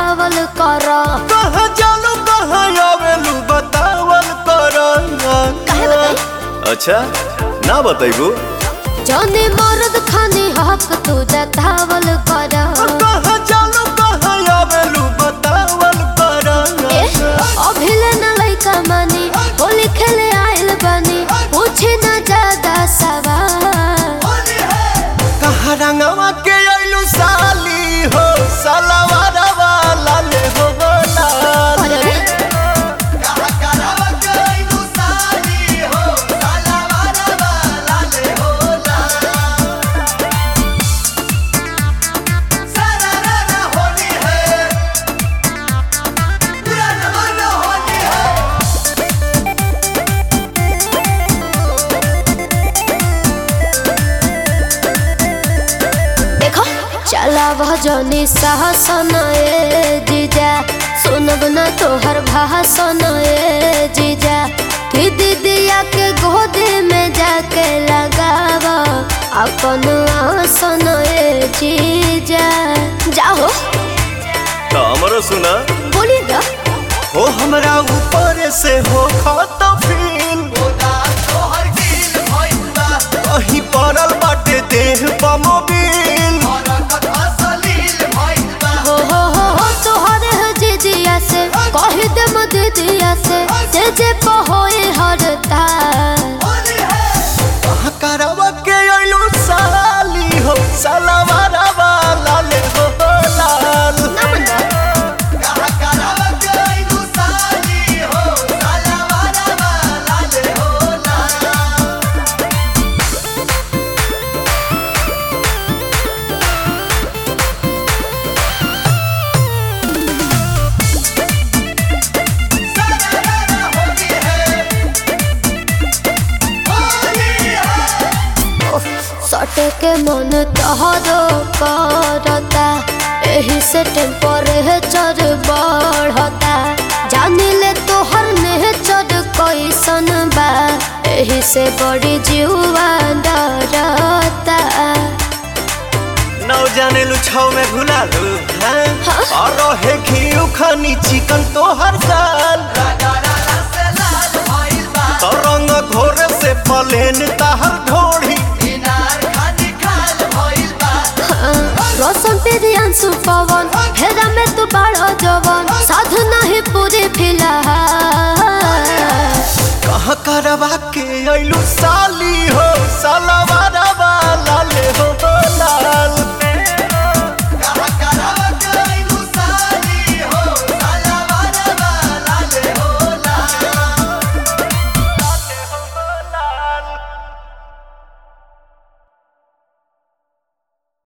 बतावल कर कहाँ जालू कहाँ आवेलू बतावल कर काहे बताई? अच्छा ना बताइबू जौने मर्द खानी हक तू जतावल कर कहाँ जालू कहाँ आवेलू बतावल कर ए, अभिले न लइका मानी होली खेले आइल बानी पूछे न ज्यादा सवाल कहाँ रंगवा के आइलू साली हो सलवार वाला ले हो लाल अरे रे, देखो चला भजनी साहसन ए जीजा सुनब न तोहर भाषण ए जीजा कि दीदिया के गोद में जाके लगाव अपन आसन ए जीजा जाओ तो हमरो सुना बोली ना हो हमरा ऊपर से हो खत फील कहीं पड़ल बाटे देह पमोबिल हो हो हो हो तोहरे है जीजिया से कही दे म दीदिया से जे जे पहोए हरता कहाँ करवा के अइलू साली हो सलवार वाला ले हो लाल सटे के मन तहरो करता एही से टेम्परेचर बढ़ता जानी ले तोहर नेचर कैसन बा एही से बड़ी जीवा डरता नौ जाने लू छाव में घुला लू हैं हाँ? और रहे घी खानी चिकन तो हर साल तो रंग घोर से पलेन ताहर ढोड़ी रोशन तेरी अंशु पवन हेरा में तू बड़ा जवन साधु नहीं पूरी फिलहाल कहाँ करवा के अइलू साली हो सलवार